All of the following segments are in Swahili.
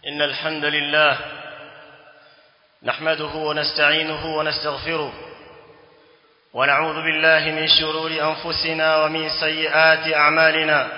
إن الحمد لله نحمده ونستعينه ونستغفره ونعوذ بالله من شرور أنفسنا ومن سيئات أعمالنا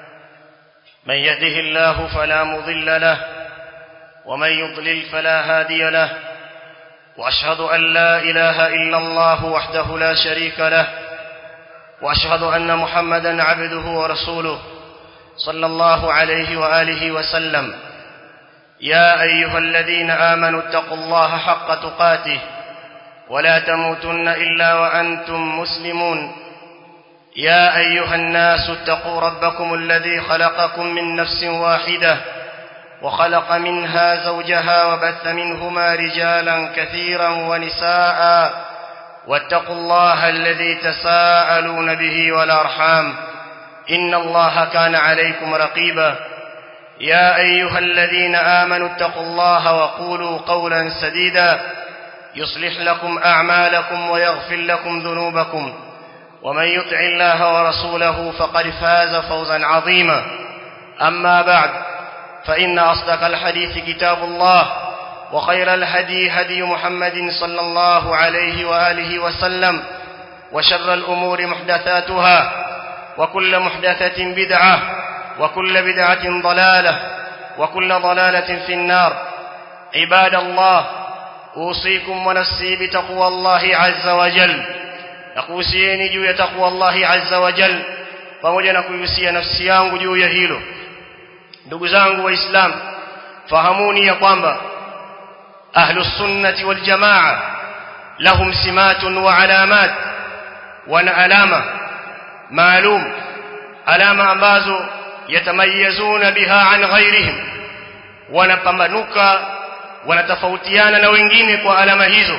من يهده الله فلا مضل له ومن يضلل فلا هادي له وأشهد أن لا إله إلا الله وحده لا شريك له وأشهد أن محمدا عبده ورسوله صلى الله عليه وآله وسلم يا أيها الذين آمنوا اتقوا الله حق تقاته ولا تموتن إلا وأنتم مسلمون يا أيها الناس اتقوا ربكم الذي خلقكم من نفس واحدة وخلق منها زوجها وبث منهما رجالا كثيرا ونساء واتقوا الله الذي تساءلون به والأرحام إن الله كان عليكم رقيبا يا أيها الذين آمنوا اتقوا الله وقولوا قولا سديدا يصلح لكم أعمالكم ويغفر لكم ذنوبكم ومن يطع الله ورسوله فقد فاز فوزا عظيما أما بعد فإن أصدق الحديث كتاب الله وخير الهدي هدي محمد صلى الله عليه وآله وسلم وشر الأمور محدثاتها وكل محدثة بدعة وكل بدعة ضلالة وكل ضلالة في النار عباد الله أوصيكم ونفسي بتقوى الله عز وجل nakuhusieni juu ya takwa Allahi azza wa jal pamoja na kuihusia nafsi yangu juu ya hilo ndugu zangu waislamu fahamuni ya kwamba ahlus sunnati wal jamaa lahum simatun wa alamat wana alama maalum alama ambazo yatamayazuna biha an ghairihim wanapambanuka wanatofautiana na wengine kwa alama hizo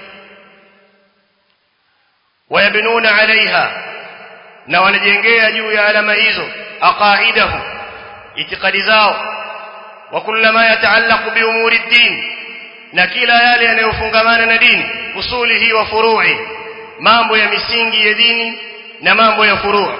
wayabnuna alaiha na wanajengea juu ya alama hizo aqaidahum itikadi zao wa kullama yataallaqu bi umuri ad-din na kila yale yanayofungamana na dini usulihi wa furu'i mambo ya misingi ya dini na mambo ya furu'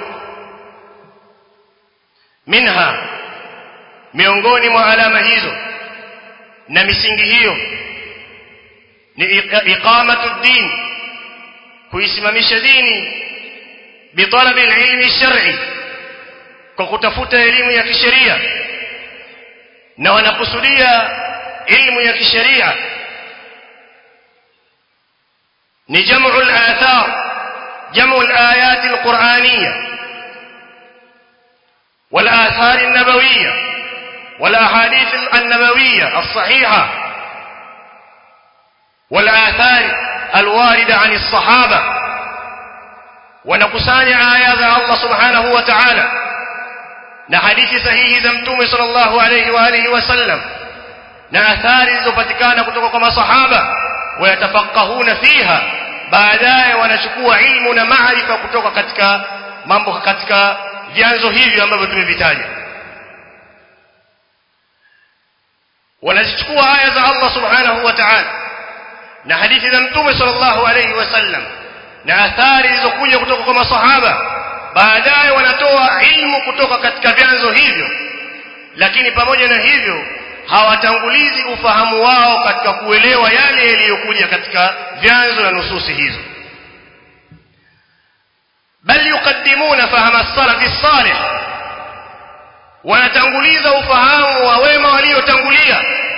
minha miongoni mwa alama hizo na misingi hiyo ni iqamatu ad-din kuisimamisha dini bitalabi ilmi shar'i kwa kutafuta elimu ya kisheria na wanakusudia ilmu ya kisheria ni jamu al-athar jamu al-ayat al-qur'aniyya wal-athar an-nabawiyya wal-ahadith an-nabawiyya as-sahihah wal-athar الواردة عن الصحابة ونقصان آيات الله سبحانه وتعالى نحديث صحيح زمتوم صلى الله عليه وآله وسلم نأثار زفتكان كتوك كما صحابة ويتفقهون فيها baadaye wanachukua ilmu na maarifa kutoka katika mambo katika vyanzo hivi ambavyo tumevitaja wanazichukua aya za Allah subhanahu wa ta'ala na hadithi za mtume sallallahu alayhi wasallam na athari zilizokuja kutoka kwa masahaba baadaye wanatoa ilmu kutoka katika vyanzo hivyo lakini pamoja na hivyo hawatangulizi ufahamu wao katika kuelewa yale yaliyokuja katika vyanzo na nususi hizo bal yuqaddimuna fahama as-salaf as-salih wanatanguliza ufahamu wa wema waliotangulia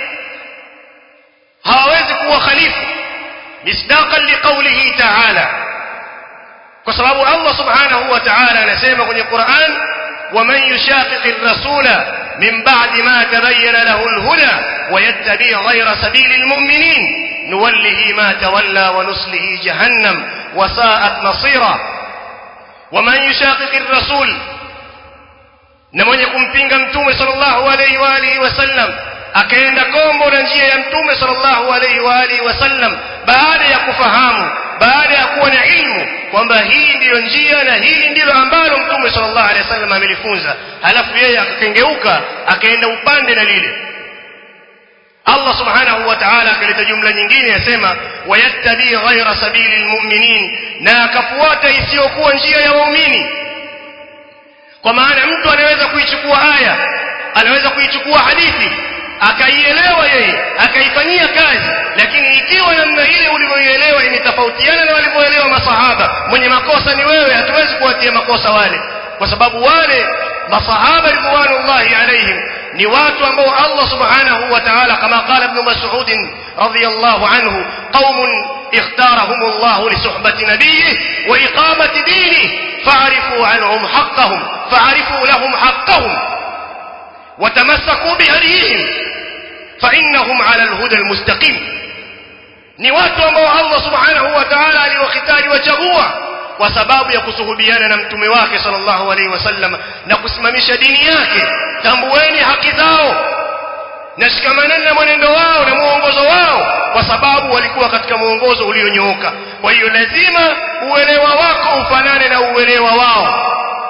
hawawezi kuwa khalifa misdaqan liqawlihi ta'ala kwa sababu Allah subhanahu wa ta'ala anasema kwenye Qur'an waman yushaqiqi ar-rasula min ba'di ma tabayyana lahu al-huda wa yattabi' ghayra sabili al-mu'minin nuwallihi ma tawalla wa nuslihi jahannam wa sa'at masira waman yushaqiqi ar-rasul na mwenye kumpinga mtume sallallahu alayhi wa alihi wasallam akaenda kombo na njia ya mtume sallallahu alaihi wa alihi wasallam baada ya kufahamu baada ya kuwa na ilmu kwamba hii ndiyo njia na hili ndilo ambalo mtume sallallahu alaihi wasallam amelifunza halafu yeye akakengeuka akaenda upande na lile Allah subhanahu wa ta'ala akaleta jumla nyingine yasema wayattabi ghaira sabili almu'minin na akafuata isiyokuwa njia ya waumini kwa maana mtu anaweza kuichukua aya anaweza kuichukua hadithi akaielewa yeye akaifanyia kazi lakini ikiwa namna ile ulivyoielewa imetofautiana na walivyoelewa masahaba mwenye makosa ni wewe hatuwezi kuwatia makosa wale kwa sababu wale masahaba ridwanullahi alaihim ni watu ambao Allah subhanahu wa ta'ala kama qala ibn Mas'ud radiyallahu anhu qaumun اختارهم الله لصحبة نبيه وإقامة دينه فاعرفوا عنهم حقهم فاعرفوا لهم حقهم وتمسكوا بهديهم فإنهم على الهدى المستقيم ni watu ambao Allah subhanahu wa ta'ala aliwakitari wachagua kwa sababu ya kusuhubiana na mtume wake sallallahu alaihi wasallam na kusimamisha dini yake tambueni haki zao na shikamaneni na mwenendo wao na muongozo wao kwa sababu walikuwa katika muongozo ulionyooka kwa hiyo lazima uelewa wako ufanane na uelewa wao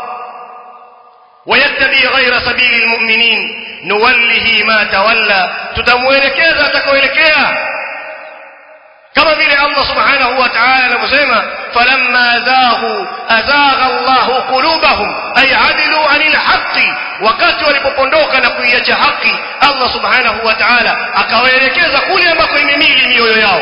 ويتبع غير سبيل المؤمنين نوله ما تولى تتموelekeza atakaoelekea kama vile Allah subhanahu wa ta'ala anavyosema falamma zaghu azagha Allahu qulubahum ay adilu anil haqqi wakati walipopondoka na kuiacha haki Allah subhanahu wa ta'ala akawaelekeza kule ambako imemili mioyo yao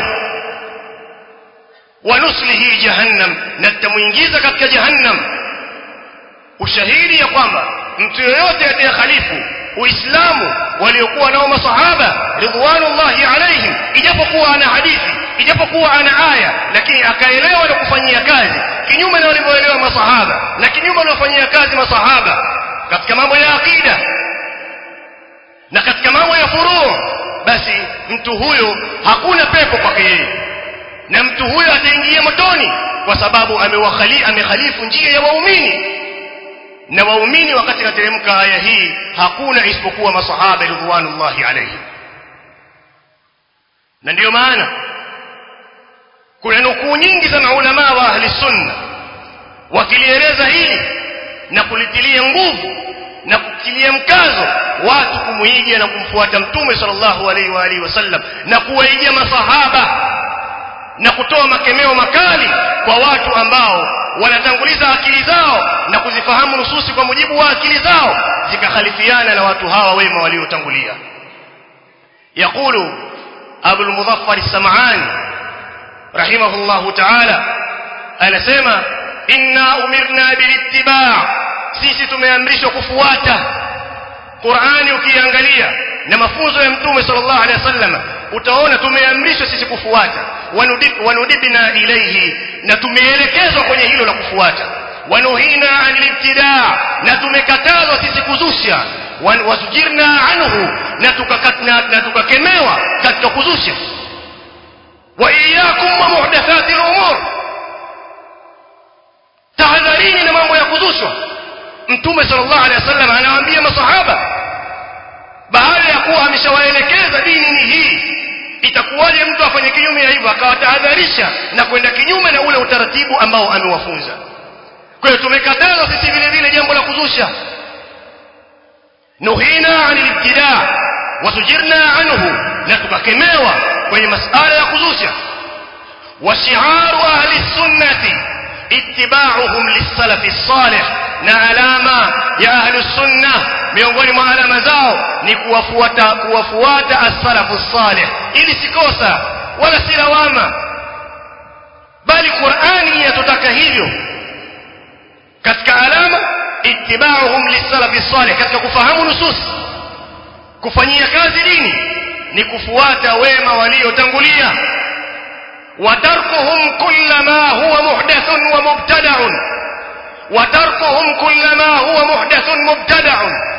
wanuslihi jahannam na tutamuingiza katika jahannam ushahidi ya kwamba mtu yoyote atakayekhalifu uislamu waliokuwa nao masahaba ridwanullahi alaihim ijapokuwa ana hadithi ijapokuwa ana aya lakini akaelewa na kufanyia kazi kinyume na walivyoelewa masahaba na kinyume na kufanyia kazi masahaba katika mambo ya akida na katika mambo ya furuu basi mtu huyo hakuna pepo kwake yeye na mtu huyo ataingia motoni kwa sababu amewakhali amekhalifu njia ya waumini na waumini wakati inateremka aya hii hakuna isipokuwa masahaba ridwanullahi alayhim na ndiyo maana kuna nukuu nyingi za maulama wa ahli sunna wakilieleza hili na kulitilia nguvu na kutilia mkazo watu kumuiga na kumfuata mtume sallallahu alaihi wa alihi wasallam na kuwaiga masahaba na kutoa makemeo makali kwa watu ambao wanatanguliza akili zao na kuzifahamu nususi kwa mujibu wa akili zao zikakhalifiana na watu hawa wema waliotangulia يقول أبو المظفر السمعاني رحمه الله تعالى أنا سيما إنا أمرنا بالاتباع sisi tumeamrishwa kufuata Qur'ani ukiangalia na mafunzo ya Mtume sallallahu alaihi wasallam utaona tumeamrishwa sisi kufuata wanudibna ilaihi na tumeelekezwa kwenye hilo la kufuata wanuhina anil ibtidaa na tumekatazwa sisi kuzusha wasujirna anhu na tukakatna na tukakemewa katika kuzusha wa iyyakum wa muhdathati al-umur tahadharini na mambo ya kuzushwa mtume sallallahu alaihi wasallam anawaambia masahaba baada ya kuwa ameshawaelekeza dini ni hii itakuwaje mtu afanye kinyume ya hivyo akawatahadharisha na kwenda kinyume na ule utaratibu ambao amewafunza kwa hiyo tumekataza sisi vile vile jambo la kuzusha nuhina anil ibtidaa wasujirna anhu na tukakemewa kwenye masala ya kuzusha wa shi'aru ahli sunnati ittiba'uhum lis-salafi salih na alama ya ahli sunna miongoni mwa alama zao ni kuwafuata kuwafuata as-salafu salih ili sikosa wala si lawama bali Qur'ani yatutaka hivyo katika alama ittiba'uhum lis-salafi salih katika kufahamu nusus kufanyia kazi dini ni kufuata wema waliotangulia وتركهم كل ما هو محدث ومبتدع وتركهم كل ما هو محدث مبتدع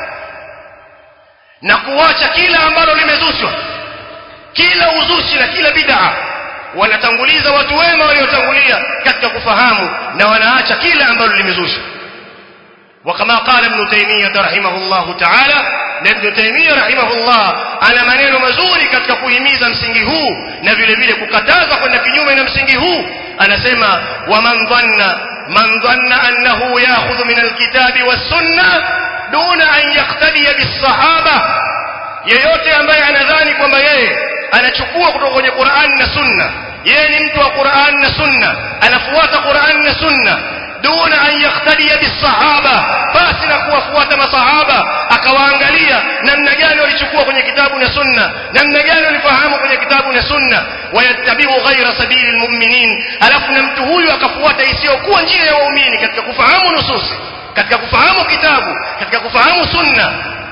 na kuacha kila ambalo limezushwa kila uzushi na kila bid'a wanatanguliza watu wema waliotangulia katika kufahamu na wanaacha kila ambalo limezushwa وكما قال ابن تيمية رحمه الله تعالى ابن تيمية رحمه الله ana maneno mazuri katika kuhimiza msingi huu na vile vile kukataza kwenda kinyume na msingi huu anasema waman dhanna man dhanna annahu ya'khudhu min alkitabi was-sunnah duna an yaqtadiya bis-sahaba yeyote ambaye anadhani kwamba yeye anachukua kutoka kwenye Qur'an na Sunna yeye ni mtu wa Qur'an na Sunna anafuata Qur'an na Sunna duna an yahtadiya bisahaba basi na kuwafuata masahaba akawaangalia namna gani walichukua kwenye kitabu na sunna namna gani walifahamu kwenye kitabu na sunna wayattabiu ghaira sabili lmuminin alafu na mtu huyu akafuata isiyokuwa njia ya waumini katika kufahamu nususi katika kufahamu kitabu katika kufahamu sunna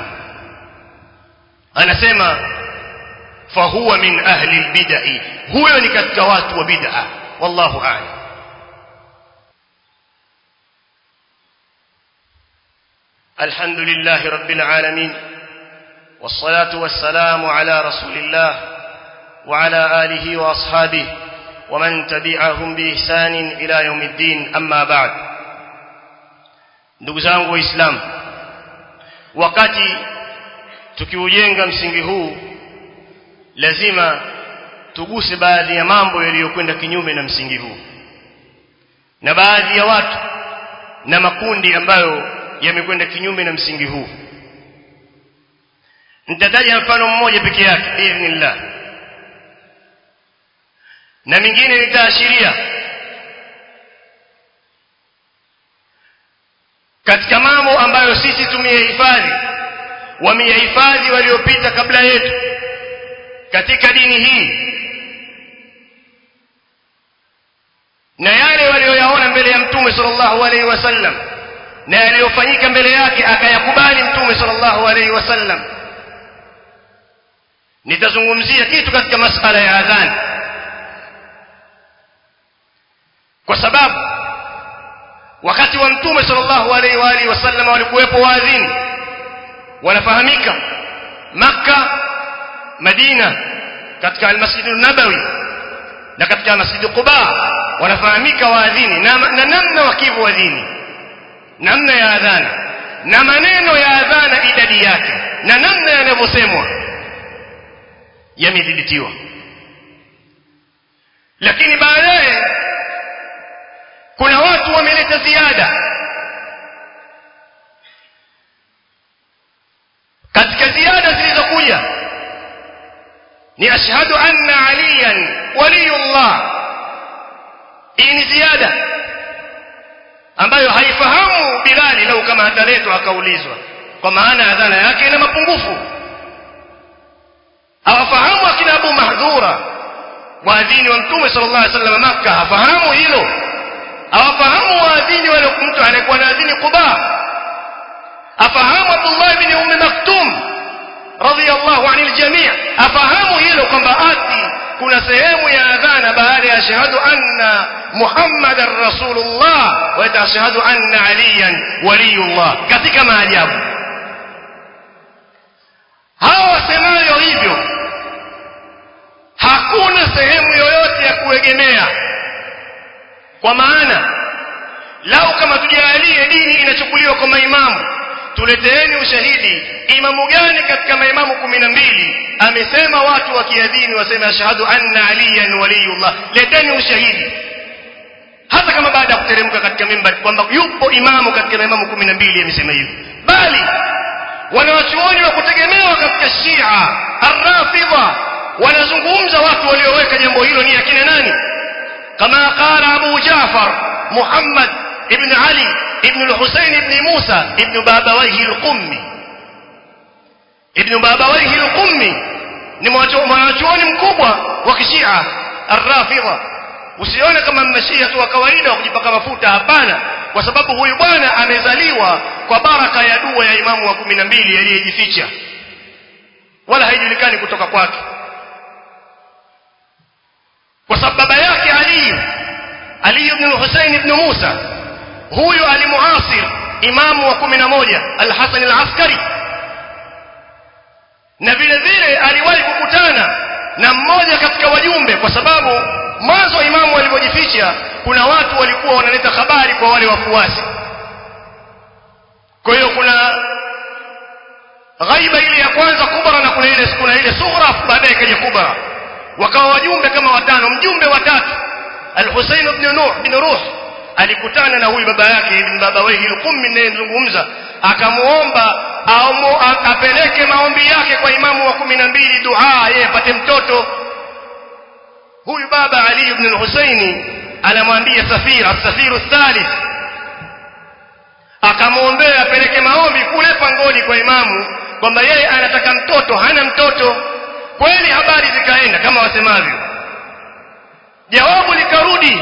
anasema fahuwa min ahli lbidai huyo ni katika watu wa bid'a wallahu a'lam الحمد لله رب العالمين والصلاة والسلام على رسول الله وعلى آله وأصحابه ومن تبعهم بإحسان إلى يوم الدين أما بعد ndugu zangu waislamu wakati tukiujenga msingi huu lazima tuguse baadhi ya mambo yaliyokwenda kinyume na msingi huu na baadhi ya watu na makundi ambayo yamekwenda kinyume na msingi huu nitataja mfano mmoja peke yake biidhnillah na mingine nitaashiria katika mambo ambayo sisi tumeyahifadhi wameyahifadhi waliopita kabla yetu katika dini hii na yale walioyaona mbele ya mtume sallallahu alaihi wasallam na yaliyofanyika mbele yake akayakubali mtume sallallahu alaihi wasallam nitazungumzia kitu katika masala ya adhan kwa sababu wakati wa mtume sallallahu alaihi wa alihi wasallam walikuwepo waadhini wanafahamika makka madina katika almasjid nabawi na katika masjid quba wanafahamika waadhini na, na namna wakivu wadhini namna ya adhana na maneno ya adhana idadi yake na namna yanavyosemwa yamedhibitiwa lakini baadaye kuna watu wameleta ziada katika ziada zilizokuja ni ashhadu anna aliyan waliyullah hii ni ziada ambayo haifahamu bilali lau kama ataletwa akaulizwa kwa maana adhana yake ina mapungufu hawafahamu akina abu mahdhura waadhini wa mtume sallallahu alaihi wasallam makka hafahamu hilo hawafahamu waadhini wale mtu anayekuwa na adhini quba afahamu abdullah ibn ummi maktum radiyallahu anil jami' afahamu hilo kwamba ati kuna sehemu ya adhana baada ya shahadu anna muhammadan rasulullah wa tashhadu anna aliyan waliyullah katika maajabu hawa wasemayo hivyo hakuna sehemu yoyote ya kuegemea kwa maana lau kama tujalie dini inachukuliwa kwa maimamu tuleteeni ushahidi imamu gani katika maimamu kumi na mbili amesema watu wakiadhini waseme ashhadu anna aliyan waliyullah leteni ushahidi hata kama baada ya kuteremka katika mimbari kwamba yupo imamu katika maimamu kumi na mbili amesema hivi bali wanawachuoni wa kutegemewa katika shia arrafidha wanazungumza watu walioweka jambo hilo ni akina nani kama qala abu jafar muhammad ibn ali ibn al-husayn ibn musa ibn babawayhi al-qummi ibn babawayhi al-qummi ni mwanachuoni mkubwa wa kishia arrafidha usione kama mmashia tu wa kawaida wa kujipaka mafuta hapana kwa sababu huyu bwana amezaliwa kwa baraka ya dua ya imamu wa kumi na mbili aliyejificha wala haijulikani kutoka kwake kwa sababu baba yake ali ali ibn al-husayn ibn musa huyu alimuasir imamu wa kumi na moja al-hasan al-askari na vile vile aliwahi kukutana na mmoja katika wajumbe kwa sababu mwanzo imamu alipojificha kuna watu walikuwa wanaleta habari kwa wale wafuasi kwa hiyo kuna ghaiba ile ya kwanza kubra na kuna ile kuna ile sughra baadaye ikaja kubra wakawa wajumbe kama watano mjumbe watatu al-Husayn ibn Nuh bin Ruh alikutana na huyu baba yake ibn baba wehi al-Qummi ninayezungumza akamuomba apeleke maombi yake kwa imamu wa kumi na mbili dua yeye apate mtoto huyu baba Ali ibn al-Husaini anamwambia Safir as-Safiru thalith akamwombea apeleke maombi kule pangoni kwa imamu kwamba yeye anataka mtoto hana mtoto kweli habari zikaenda kama wasemavyo jawabu likarudi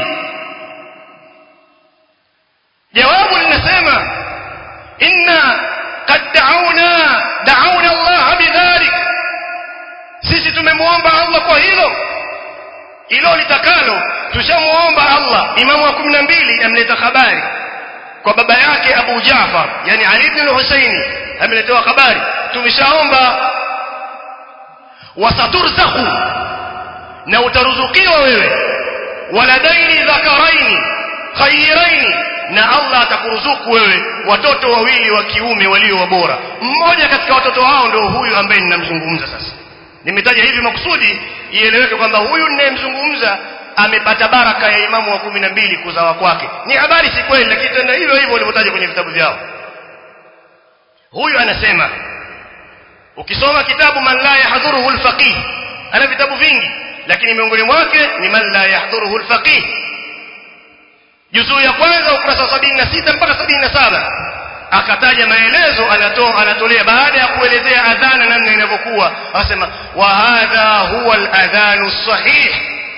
jawabu linasema inna qad da'awna da'awna Allah bidhalik sisi tumemwomba Allah kwa hilo hilo litakalo tushamuomba Allah imamu wa 12 amleta habari kwa baba yake Abu Jaafar yani Ali ibn al-Husaini ameletewa habari tumeshaomba wasaturzaqu na utaruzukiwa wewe waladaini dhakaraini khayraini na Allah atakuruzuku wewe watoto wawili wa kiume walio bora mmoja katika watoto hao ndio huyu ambaye ninamzungumza sasa nimetaja hivi makusudi ieleweke kwamba huyu ninayemzungumza amepata baraka ya imamu wa kumi na mbili kuzawa kwake ni habari si kweli lakini tena hivyo hivyo walivyotaja kwenye vitabu vyao huyu anasema ukisoma kitabu man la yahdhuruhu alfaqih ana vitabu vingi lakini miongoni mwake ni man la yahdhuruhu alfaqih juzuu ya kwanza ukurasa wa 76 mpaka 77 akataja maelezo anatoa anatolea baada ya kuelezea adhana namna inavyokuwa anasema wa hadha huwa aladhanu sahih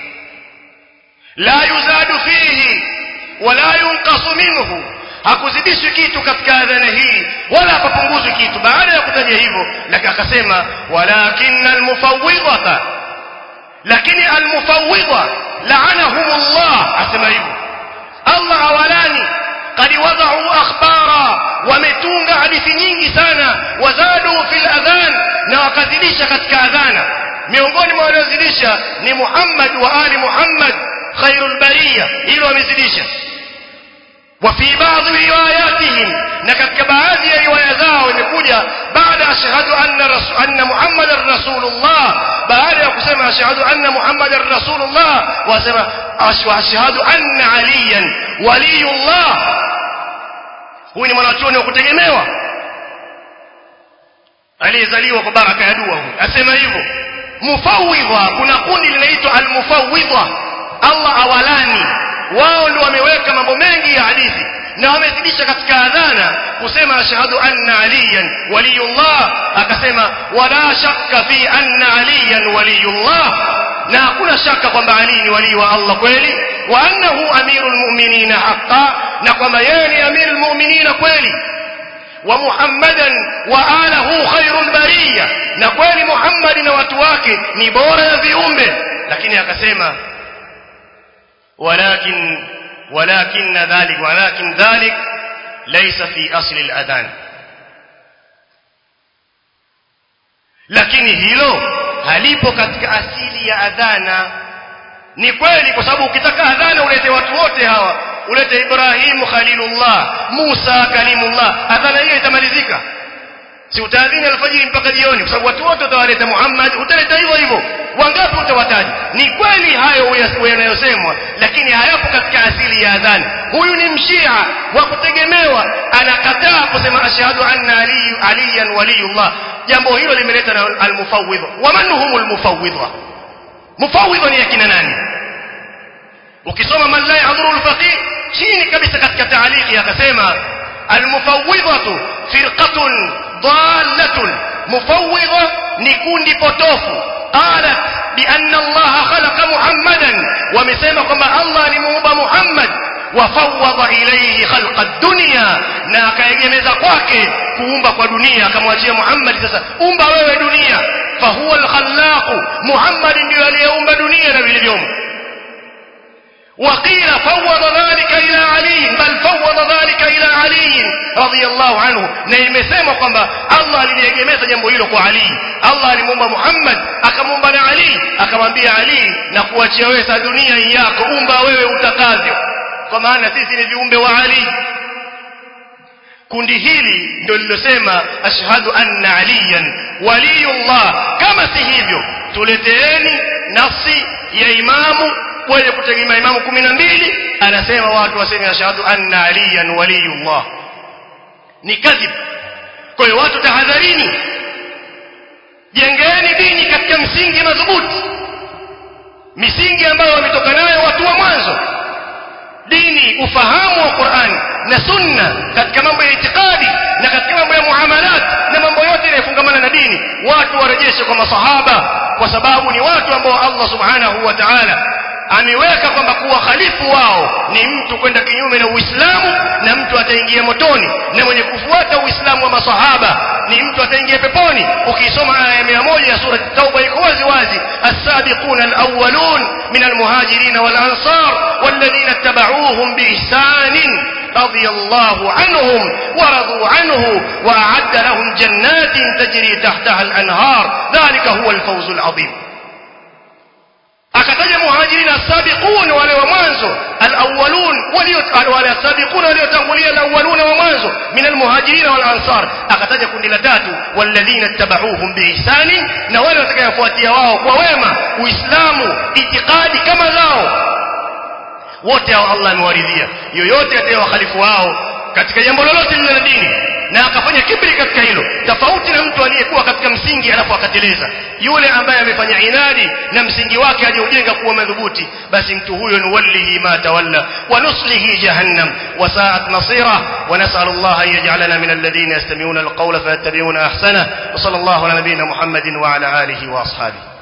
la yuzadu fihi wala yunqasu minhu hakuzidishwi kitu katika adhana hii wala hapapunguzwi kitu baada ya kutaja hivyo lakini akasema walakin almufawwidha lakini almufawwidha la'anahumullah asema hivyo Allah awalani قد وضعوا أخبارا wametunga hadithi nyingi sana wazadu fil adhan na wakazidisha katika adhana miongoni mwa waliozidisha ni Muhammad wa ali Muhammad khairul bariya hilo wamezidisha وفي بعض رواياتهم نكتك baadhi ya riwaya zao imekuja baada ashhadu anna rasul anna muhammadar rasulullah baada ya kusema ashhadu anna muhammadar rasulullah wasema ashhadu anna aliyan waliyullah huyu ni mwanachuoni wa kutegemewa aliyezaliwa kwa baraka ya dua huyu asema hivyo mufawidha kuna kundi linaitwa almufawidha Allah awalani wao ndio wameweka mambo mengi ya hadithi na wamezidisha katika adhana kusema ashhadu anna aliyan waliyullah akasema wala shakka fi anna aliyan waliyullah na hakuna shaka kwamba ali ni wali wa Allah kweli wa annahu amirul mu'minin haqqan na kwamba yeye ni amirul mu'minin kweli wa muhammadan wa alahu khairul bariya na kweli muhammad na watu wake ni bora ya viumbe lakini akasema ولكن ولكن ذلك ولكن ذلك ليس في أصل الأذان lakini hilo halipo katika asili ya adhana ni kweli kwa sababu ukitaka adhana ulete watu wote hawa ulete Ibrahimu Khalilullah Musa Kalimullah adhana hiyo itamalizika si utaadhini alfajiri mpaka jioni kwa sababu watu wote utawaleta Muhammad utaleta hivyo hivyo wangapi utawataja ni kweli hayo yanayosemwa lakini hayapo katika asili ya adhani huyu ni mshia wa kutegemewa anakataa kusema ashhadu anna ali aliyan waliyullah jambo hilo limeleta na almufawwidha waman humul mufawwidha mufawwidha ni akina nani ukisoma man la yahdhuru alfaqih chini kabisa katika taaliki akasema almufawwidhatu firqatun ضالة مفوضة نكون بطوف قالت بأن الله خلق محمدا ومسيما كما الله لموبى محمد وفوض إليه خلق الدنيا na akaegemeza kwake kuumba kwa dunia akamwachia Muhammad sasa umba wewe dunia fahuwa alkhallaq Muhammad ndiye aliyeumba dunia na vilivyomo وقيل فوض ذلك إلى علي بل فوض ذلك إلى علي رضي الله عنه na imesemwa kwamba Allah aliliegemeza jambo hilo kwa Ali Allah alimuumba Muhammad akamuumba na Ali akamwambia Ali na kuachia wewe sa dunia yako umba wewe utakavyo kwa maana sisi ni viumbe wa Ali kundi hili ndio lilosema ashhadu anna aliyan waliyullah kama si hivyo tuleteeni nafsi ya imamu kwenye kutegemea imamu kumi na mbili anasema watu waseme ashhadu anna aliyan waliyullah ni kadhib kwa hiyo watu tahadharini jengeni dini katika msingi madhubuti misingi ambayo wametoka nayo watu wa mwanzo dini ufahamu wa Qur'an na sunna katika mambo ya itikadi na katika mambo ya muamalat na mambo yote yanayofungamana na dini watu warejeshe kwa masahaba kwa sababu ni watu ambao Allah subhanahu wa ta'ala ameweka kwamba kuwa khalifu wao ni mtu kwenda kinyume na Uislamu na mtu ataingia motoni na mwenye kufuata Uislamu wa masahaba ni mtu ataingia peponi ukisoma aya ya 100 ya sura Tauba iko wazi wazi as-sabiquna al-awwalun min al-muhajirin wal-ansar walladhina ittaba'uuhum biihsanin رضي الله عنهم ورضوا عنه وأعد لهم جنات تجري تحتها الأنهار ذلك هو الفوز العظيم akataja muhajirin as-sabiqun wale wa mwanzo al-awwalun walio wale as-sabiqun waliotangulia al-awwalun wa mwanzo min al-muhajirin wal ansar akataja kundi la tatu walladhina tabauhum biihsani na wale watakayofuatia wao kwa wema uislamu itikadi kama zao wote hao Allah amewaridhia yoyote atakayewakhalifu wao katika jambo lolote lile la dini na akafanya kibri katika hilo tofauti na mtu aliyekuwa katika msingi alafu akateleza yule ambaye amefanya inadi na msingi wake aliojenga kuwa madhubuti basi mtu huyo nuwallihi ma tawalla wa nuslihi jahannam wa sa'at masira wa nas'al Allah an yaj'alana min alladhina yastami'una alqawla fayattabi'una ahsana wa sallallahu ala nabiyyina Muhammadin wa ala alihi wa ashabihi